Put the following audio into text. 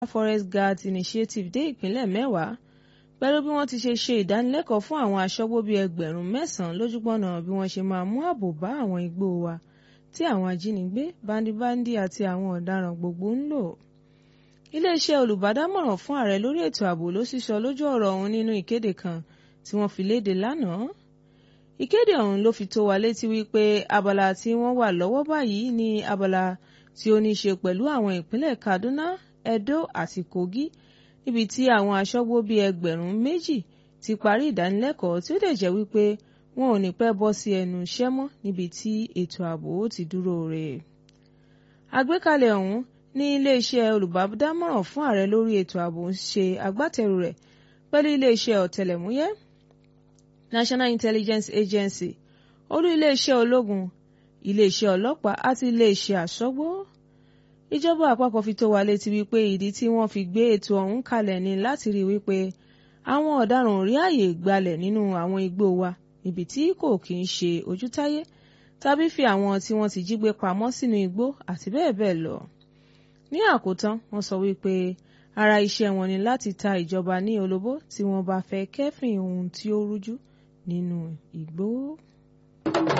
Forest Guards Initiative dé ìpínlẹ̀ mẹ́wàá pẹ̀lú bí wọ́n ti ṣe ṣe ìdánilẹ́kọ̀ọ́ fún àwọn aṣọ́gbó bíi ẹgbẹ̀rún mẹ́sàn-án lójúpọ̀nà bí wọ́n ṣe máa mú ààbò bá àwọn igbó wa tí àwọn ajínigbé, bándíbándí àti àwọn ọ̀daràn gbogbo ń lò. Iléeṣẹ́ olùbádámọ̀ràn fún ààrẹ lórí ètò ààbò ló sísọ lójú ọ̀rọ̀ ọ̀hún nínú ìkéde kan tí wọ́n fi léde lánàá. Ìkéde ọ̀hún ló fi tó wa létí wípé abala tí wọ́n wà lọ́wọ́ báyìí ní abala tí ó ní ṣe pẹ̀lú àwọn ìpínlẹ̀ Kaduna, Edo àti Kogi níbi tí àwọn aṣọ́gbó bíi ẹgbẹ̀rún méjì ti parí ìdánilẹ́kọ̀ọ́ tí ó dẹ̀ jẹ́ wípé wọn ò ní pẹ́ bọ́ sí ẹnu iṣẹ́ mọ́ níbi tí ètò ààbò ti dúró re. Àgbékalẹ̀ ọ̀hún ní iléeṣẹ́ olùbádámọ̀ràn fún ààrẹ lórí ètò ààbò ń ṣe agbátẹrù rẹ̀ pẹ̀lú iléeṣẹ́ ọ̀tẹlẹ̀múyẹ́ National Intelligence Agency, olú iléeṣẹ́ ológun, iléeṣẹ́ ọlọ́pàá àti iléeṣẹ́ aṣọ́gbó. Ìjọba àpapọ̀ fi tó wa létí wípé ìdí tí wọ́n fi gbé ètò ọ̀hún kalẹ̀ ni láti rí wípé àwọn ọ̀daràn ò rí àyè gbalẹ̀ nínú àwọn igbó wa níbi tí kò kì í ṣe ojútáyé tàbí fi àwọn tí wọ́n ti jí gbé pamọ́ sínú igbó àti bẹ́ẹ̀ bẹ́ẹ̀ lọ. Ní àkótán, wọ́n sọ wípé ara iṣẹ́ wọn ni láti ta ìjọba ní olóbó tí wọ́n bá fẹ́ kẹ́fìn ohun tí ó rújú nínú igbó.